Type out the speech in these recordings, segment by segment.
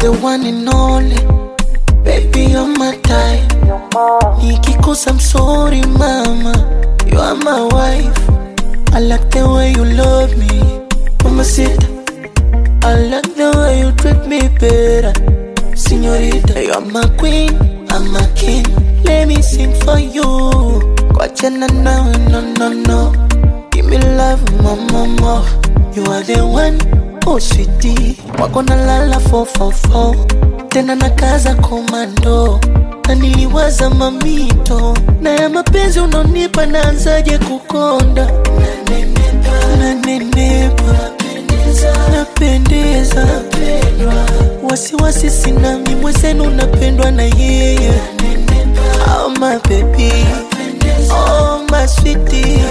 the one and only. Baby, you're my type. Nikikosa, I'm sorry, mama. You are my wife. I like the way you love me. Mama sit. I like the way you treat me better. Senorita, you're my queen. I'm a king. Let me sing for you. Kwachana nawe, no, no, no. Give me love, mama, more. You are the one, oh sweetie. Wako na lala 444 tena na kaza komando na niliwaza mamito na ya mapenzi unaonipa naanzaje kukonda nanenepa napendeza wasiwasi sinami mwezenu napendwa na yeye oh my baby oh my sweetie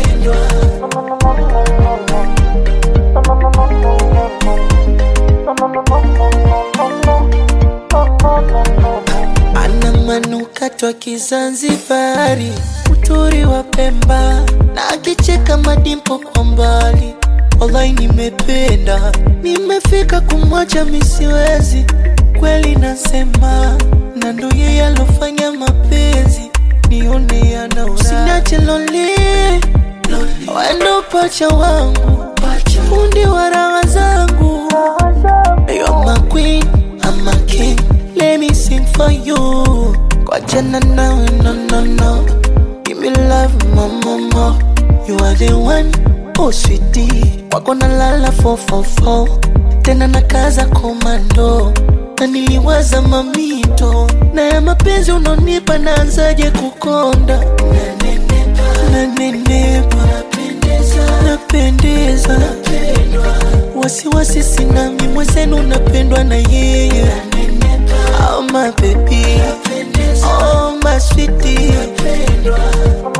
ana manukato ya Kizanzibari, uturi wa Pemba na akicheka madimpo kwa mbali. Wallahi nimependa, nimefika kumwacha misiwezi, kweli nasema, na ndo yeye alofanya mapenzi nione yana usiniache lonely, wendo pacha wangu, fundi wa raha zangu You're my queen, I'm a king. Let me sing for you. Kwachana nawe, no, no, no. Give me love, mama, more. You are the one, oh sweetie. Wako na lala 444 tena na kaza komando na niliwaza mamito na ya mapenzi unaonipa naanzaje kukonda nanenepa napendeza wasiwasi sinami mwezenu napendwa na yeye oh my baby oh my sweetie